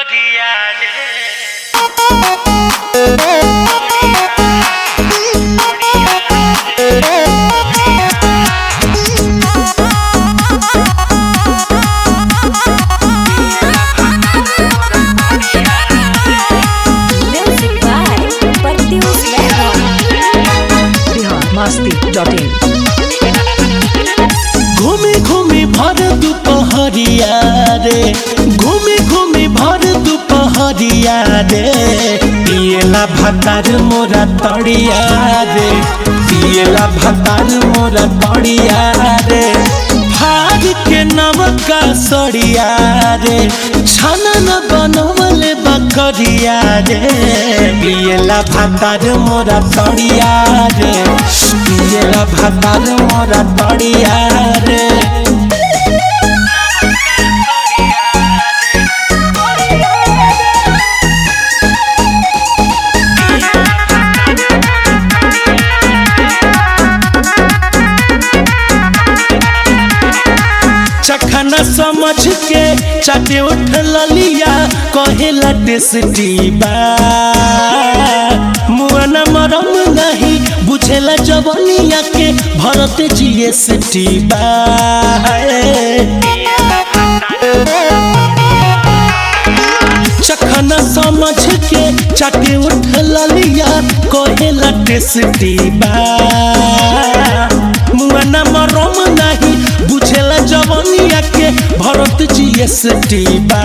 करिया रे Music by Pertius Level. Bihar Masti dot in घूमी घूमी भर दुपहरिया रे घूमी घूमी भर दुपहरिया रे पियला भतार मोरा तड़िया रे पियला भतार मोरा तड़िया रे भाग के नवका सड़िया रे छाना न बनवले बकरिया रे पियला भतार मोरा तड़िया रे पियला भतार मोरा तड़िया रे चखना समझ के चाटे उठ ललिया कहेला टेस्टी बा मुआना मरम नहीं बुझेला जवनिया के भरत जीएसटी बा चखना समझ के चाटे उठ ललिया कहेला टेस्टी बा मुआना मरम नहीं बुझेला जवनिया के भरत जीएसटी बा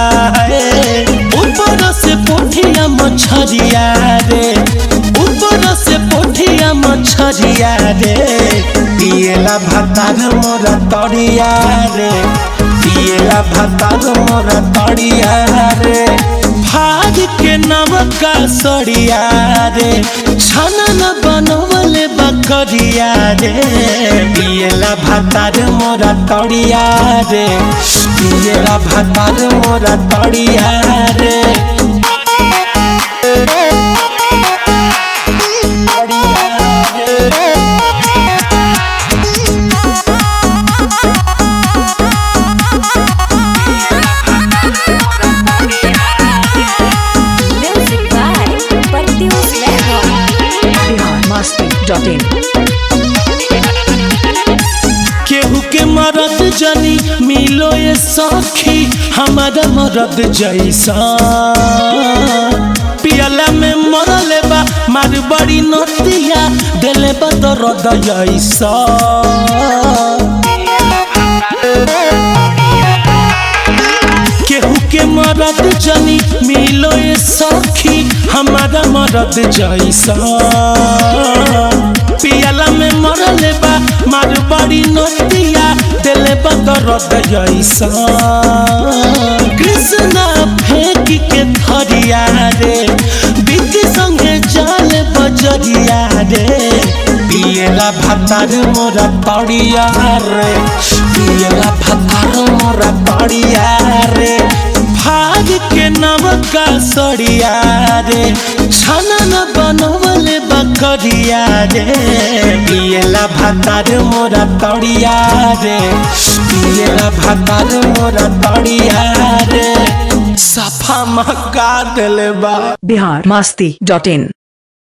ऊपर से पोठिया मछरिया रे ऊपर से पोठिया मछरिया रे पियला भतार मोरा तड़िया रे पियला भतार मोरा तड़िया रे भाग के नवका सड़िया रे छाना न बनवले बकरिया रे पियला भतार मोरा तड़िया रे पियला भतार मोरा तड़िया रे Music by Pertius Level. Bihar Masti dot in केहू के मरद जनी मिलो ये सखी हमारा मरद जैसा पियला में मरले बा मार बड़ी नतिया दिले बा दर्द ऐसा केहू के मरद जनी मिलो ये सखी हमारा मरद जैसा पियला में मरले बा मार बड़ी नदिया दिले बा दर्द जैसा कृष्णा फेंक के धरिया रे बिक संगे जाल बजरिया रे पियला भतार मोरा तड़िया रे पियला भतार मोरा तड़िया रे भाग के नवका सड़िया रे छाना न बनवले बकरिया रे पियला भतार मोरा तड़िया रे पियला भतार मोरा तड़िया रे सफा मका दिले बा बिहार मस्ती डॉट इन